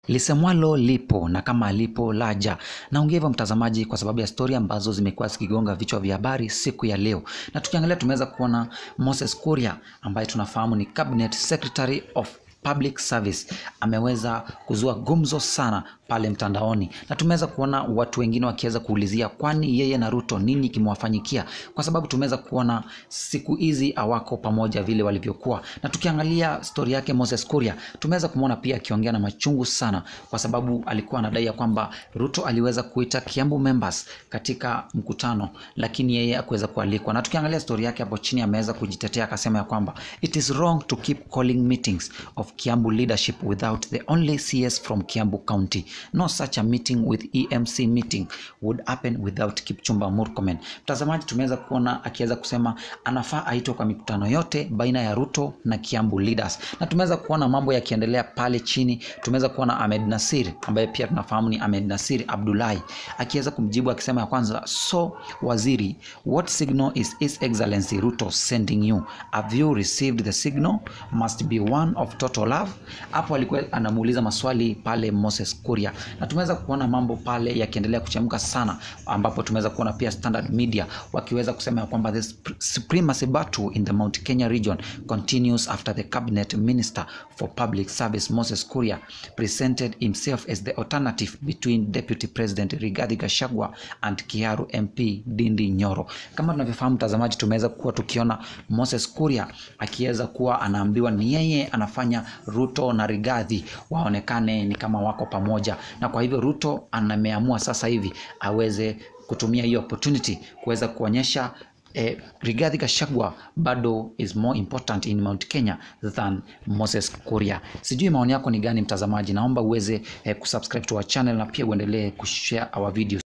lisemwalo lipo na kama lipo laja. Naongea hivyo mtazamaji, kwa sababu ya stori ambazo zimekuwa zikigonga vichwa vya habari siku ya leo, na tukiangalia tumeweza kuona Moses Kuria ambaye tunafahamu ni cabinet secretary of public service ameweza kuzua gumzo sana pale mtandaoni, na tumeweza kuona watu wengine wakiweza kuulizia kwani yeye na Ruto nini kimewafanyikia, kwa sababu tumeweza kuona siku hizi hawako pamoja vile walivyokuwa. Na tukiangalia stori yake Moses Kuria, tumeweza kumwona pia akiongea na machungu sana, kwa sababu alikuwa anadai ya kwamba Ruto aliweza kuita Kiambu members katika mkutano, lakini yeye hakuweza kualikwa. Na tukiangalia stori yake hapo chini, ameweza kujitetea akasema ya kwamba it is wrong to keep calling meetings of Kiambu leadership without the only CS from Kiambu County. No such a meeting with EMC meeting would happen without Kipchumba Murkomen. Mtazamaji, tumeweza kuona akiweza kusema anafaa aitwe kwa mikutano yote baina ya Ruto na Kiambu leaders, na tumeweza kuona mambo yakiendelea pale chini. Tumeweza kuona Ahmed Nasir ambaye pia tunafahamu ni Ahmed Nasir Abdullahi akiweza kumjibu akisema ya kwanza, so waziri, what signal is His Excellency Ruto sending you? Have you received the signal? Must be one of total love. Hapo alikuwa anamuuliza maswali pale Moses Kuria, na tumeweza kuona mambo pale yakiendelea kuchemka sana, ambapo tumeweza kuona pia Standard Media wakiweza kusema ya kwamba the supremacy battle in the Mount Kenya region continues after the cabinet minister for public service Moses Kuria presented himself as the alternative between deputy president Rigathi Gachagua and Kiaru MP Ndindi Nyoro. Kama tunavyofahamu mtazamaji, tumeweza kuwa tukiona Moses Kuria akiweza kuwa anaambiwa ni yeye anafanya Ruto na Rigathi waonekane ni kama wako pamoja, na kwa hivyo Ruto anameamua sasa hivi aweze kutumia hiyo opportunity kuweza kuonyesha eh, Rigathi Gachagua bado is more important in Mount Kenya than Moses Kuria. Sijui maoni yako ni gani mtazamaji, naomba uweze eh, kusubscribe to our channel na pia uendelee kushare our videos.